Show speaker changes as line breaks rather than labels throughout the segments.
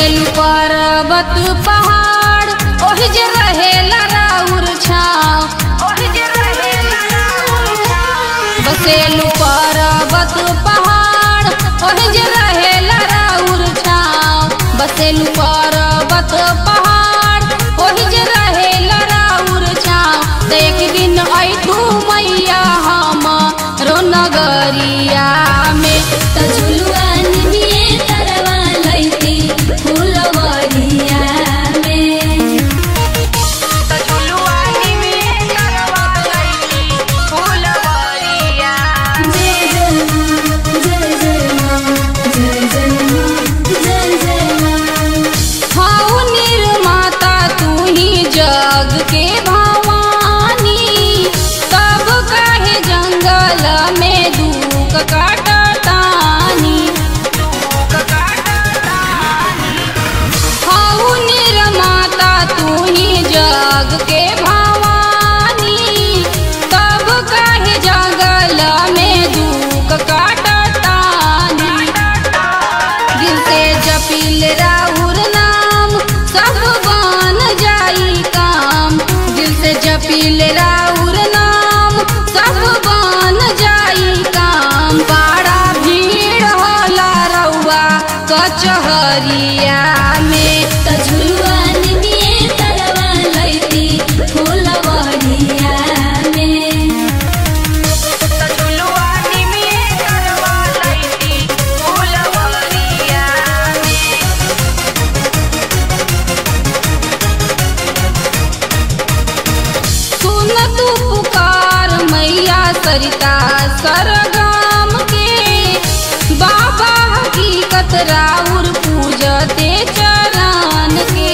बसेलु पर्वत पहाड़ ओहि जे रहेला राउर छाव ओहि जे रहेला राउर छाव बसेलु पर्वत पहाड़ ओहि जे रहेला राउर छाव बसेलु पर्वत पहाड़ ओहि जे रहेला राउर छाव त एक दिन ऐठू मैया हम रो नगरिया में
त झुलुआ निमिए तरवा लैती फुलवरिया में जय जय माँ जय जय माँ जय जय माँ जय जय माँ
हऊ निर्माता तू ही जग के भवानी तब कहे जंगल में दुख काटतानी हऊ निर्माता तू ही जग के भवानी तब कहे जंगल में दुख काटतानी दिल से जपिल राउर नाम सब बन जाई काम दिल से जपिल राउर नाम सब बन जाई काम बड़ा भीड़ होला रउआ कचहरिया में
त झुलुआ निमिए तरवा लैती फुलवरिया में
सुन तू पुकार मैया सरिता सरगाम के बाबा हकीकत राउर पूजते चरण के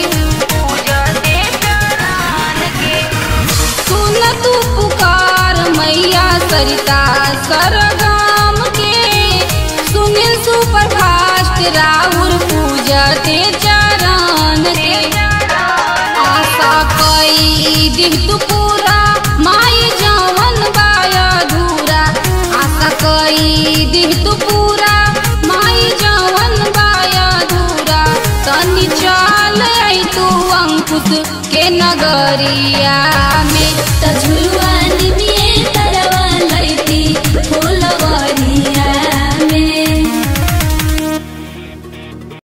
सुन तू पुकार मैया सरिता सरगाम के सुनील सुपर फास्ट राउर पूजते चरण के आशा कई दिह तू पूरा माई जवन बाया धूरा आशा कई दिह तू पूरा माई जवन बाया धूरा तनी चल आई तू अंकुश के नगरिया में
त झुलुआ निमिए